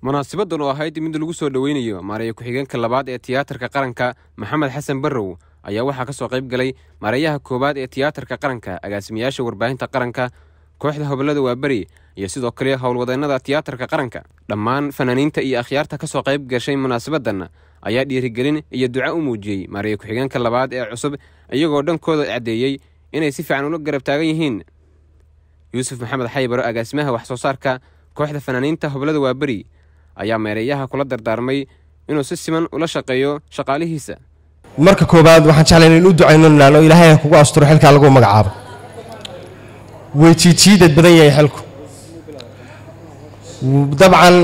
munaasabaddan oo ahayd mid lagu soo dhoweynayo maareeya ku-xigeenka labaad ee tiyaatarka qaranka maxamed xasan barrow ayaa waxaa ka soo qayb galay maareeyaha koowaad ee tiyaatarka qaranka agaasimayaasha warbaahinta qaranka kooxda hobolada waaberi iyo sidoo kale howlwadeennada tiyaatarka qaranka dhammaan fanaaniinta iyo akhyaarta ka soo qayb gashay munaasabaddan ayaa dhiirigelin iyo duca u muujiyey maareeya ku-xigeenka labaad ee cusub iyagoo dhankooda caddeeyey inay si fiican ula garab taagan yihiin yuusuf maxamed xaybaro agaasimaha wax soo saarka kooxda fanaaniinta hobolada waaberi ayaa meereeyaha kula dardaarmay inuu si siman ula shaqeeyo shaqaalihiisa marka koowaad waxaan jeclay in u ducayno naan oo ilaahay kugu asturo xilkaa lagu magacaabo way jiijiidad badan yahay xilku dabcan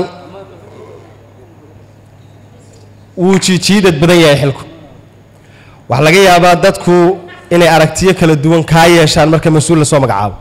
wuu jiijiidad badan yahay xilku waxaa laga yaabaa dadku inay aragtiyo kala duwan kaa yeeshaan marka mas-uul la soo magacaabo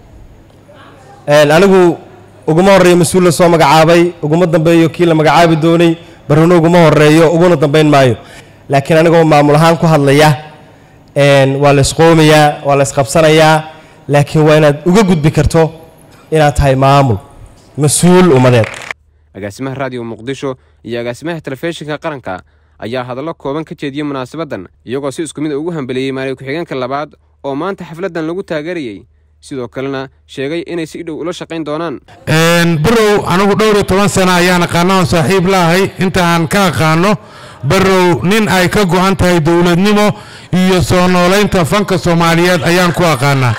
anigu uguma horreeyo mas-uul la soo magacaabay uguma dambeeyo kii la magacaabi doonay barruna uguma horreeyo uguna dambayn maayo laakiin anigoo maamul ahaan ku hadlaya waa la isqoomayaa waa la isqabsanayaa laakiin waa inaad uga gudbi karto inaad tahay maamul mas-uul ummadeed agaasimaha raadiyo muqdisho iyo agaasimaha telefishinka qaranka ayaa hadallo kooban ka jeediyey munaasabaddan iyagoo si isku mid ugu hambeliyey maaliya ku-xigeenka labaad oo maanta xafladdan lagu taageerayey sidoo kalena sheegay inay si dhow ula shaqayn doonaan barrow anigu dhowr iyo toban sana ayaan aqaana oon saaxiib laahay inta aan ka aqaano barrow nin ay ka go-an tahay dowladnimo iyo soo noolaynta fanka soomaaliyeed ayaan ku aqaanaa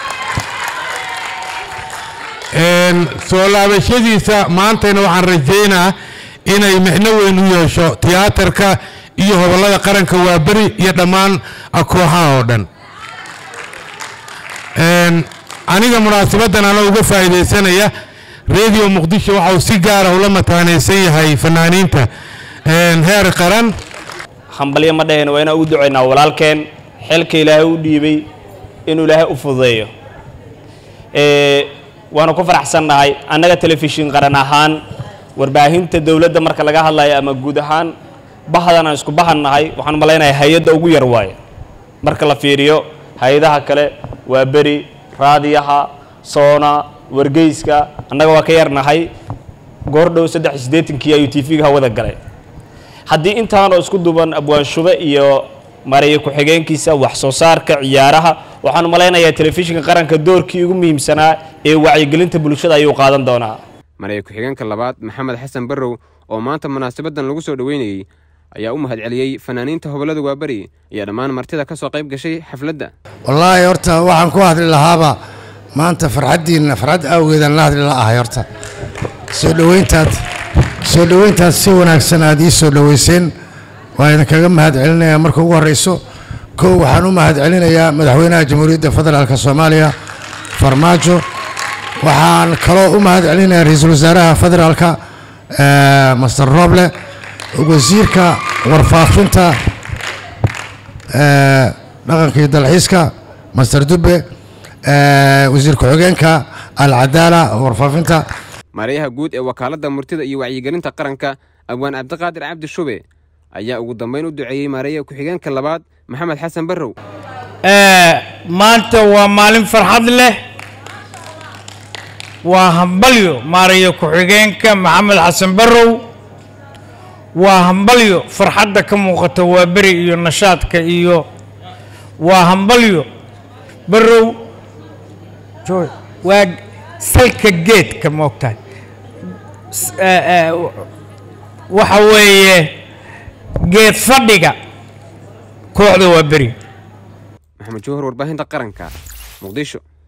soo laabashadiisa maantayna waxaan rajaynaa inay micno weyn u yeesho tiyaatarka iyo hobollada qaranka waaberi iyo dhammaan kooxaha oo dhan aniga munaasabaddan anoo uga faa'iidaysanaya radio muqdisho waxa uu si gaara ula mataanaysan yahay fanaaniinta heer qaran hambalyo ma dhaheen waa inaan u ducaynaa walaalkeen xilka ilaahay u dhiibay inuu ilaahay u fududeeyo waanu ku faraxsannahay annaga telefishin qaran ahaan warbaahinta dowladda marka laga hadlayo ama guud ahaan bahdan aan isku bahannahay waxaan malaynayaa hay-adda ugu yar waaye marka la fiiriyo hay-adaha kale waa beri raadiyaha soona wargeyska annaga waa ka yarnahay goordhow saddex iyo siddeetankii ayuu t v-ga hawada galay haddii intaanoo isku duban abwaanshube iyo mareeya ku-xigeenkiisa wax soo saarka ciyaaraha waxaan malaynayaa telefishinka qaranka doorkii ugu muhiimsanaa ee wacyigelinta bulshada ayuu qaadan doonaa mareeya ku-xigeenka labaad maxamed xasan barrow oo maanta munaasabaddan lagu soo dhoweynayey ayaa u mahadceliyey fanaaniinta hobollada waaberi iyo dhammaan martida ka soo qayb gashay xafladda wallaahi horta waxaan ku hadli lahaaba maanta farxaddiinna farxad awgeedaan la hadli la ahay horta soo dhoweyntaad soo dhoweyntaad si wanaagsan aad ii soo dhoweyseen waa idinkaga mahad celinayaa marka ugu horreyso kow waxaan u mahad celinayaa madaxweynaha jamhuuriyadda federaalk soomaaliya farmaajo waxaan kaloo u mahad celinayaa ra-iisul wasaaraha federaalka master roble wasiirka warfaafinta dhaqanka iyo dalxiiska master dube wasiir ku-xigeenka alcadaala warfaafinta maareeyaha guud ee wakaaladda murtida iyo wacyigelinta qaranka abwaan cabdiqaadir cabdi shube ayaa ugu dambayn u duceeyey maareeya ku-xigeenka labaad maxamed xasan barrow maanta waa maalin farxad leh waa hambalyo maareeya ku-xigeenka maxamed xasan barrow waa hambalyo farxadda ka muuqata waa beri iyo nashaadka iyo waa hambalyo barrow waa salka geedka moogtahay waxa weeye geed fadhiga kooxda waa beri maxamed jawhar warbaahinta qaranka muqdisho